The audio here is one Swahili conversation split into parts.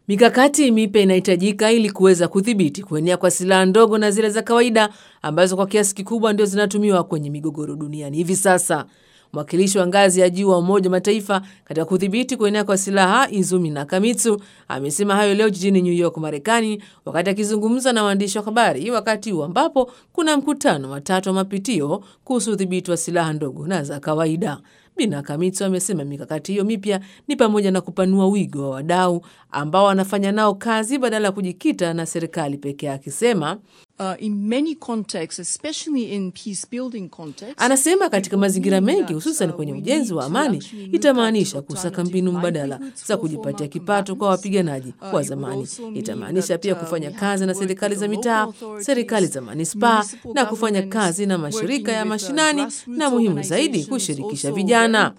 Mikakati mipya inahitajika ili kuweza kudhibiti kuenea kwa silaha ndogo na zile za kawaida ambazo kwa kiasi kikubwa ndio zinatumiwa kwenye migogoro duniani hivi sasa. Mwakilishi wa ngazi ya juu wa Umoja wa Mataifa katika kudhibiti kuenea kwa silaha Izumi Nakamitsu amesema hayo leo jijini New York, Marekani, wakati akizungumza na waandishi wa habari, wakati huu ambapo kuna mkutano wa tatu wa mapitio kuhusu udhibiti wa silaha ndogo na za kawaida. Bina Kamitsu amesema mikakati hiyo mipya ni pamoja na kupanua wigo wa wadau ambao wanafanya nao kazi badala ya kujikita na serikali pekee, akisema Uh, in many contexts, especially in peace building contexts, Anasema katika mazingira mengi hususan kwenye ujenzi wa amani itamaanisha kusaka mbinu mbadala za kujipatia kipato kwa wapiganaji wa zamani. Itamaanisha pia kufanya kazi na serikali za mitaa, serikali za manispaa na kufanya kazi na mashirika ya mashinani, na muhimu zaidi kushirikisha vijana.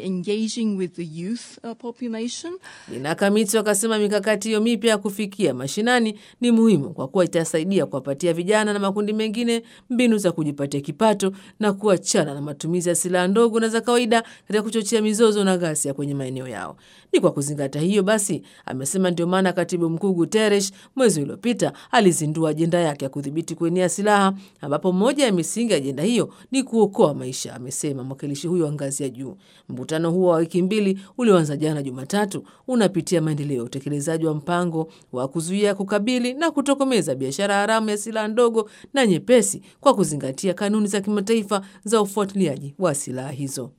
Bina Kamitsu akasema mikakati hiyo mipya ya kufikia mashinani ni muhimu kwa kuwa itasaidia kuwapatia vijana na makundi mengine mbinu za kujipatia kipato na kuachana na matumizi ya silaha ndogo na za kawaida katika kuchochea mizozo na ghasia kwenye maeneo yao. Ni kwa kuzingatia hiyo basi, amesema ndio maana katibu mkuu Guterres mwezi uliopita alizindua ajenda yake ya kudhibiti kuenea silaha, ambapo moja ya misingi ya ajenda hiyo ni kuokoa maisha, amesema mwakilishi huyo wa ngazi ya juu. Mkutano huo wa wiki mbili ulioanza jana Jumatatu unapitia maendeleo ya utekelezaji wa mpango wa kuzuia, kukabili na kutokomeza biashara haramu ya silaha ndogo na nyepesi kwa kuzingatia kanuni za kimataifa za ufuatiliaji wa silaha hizo.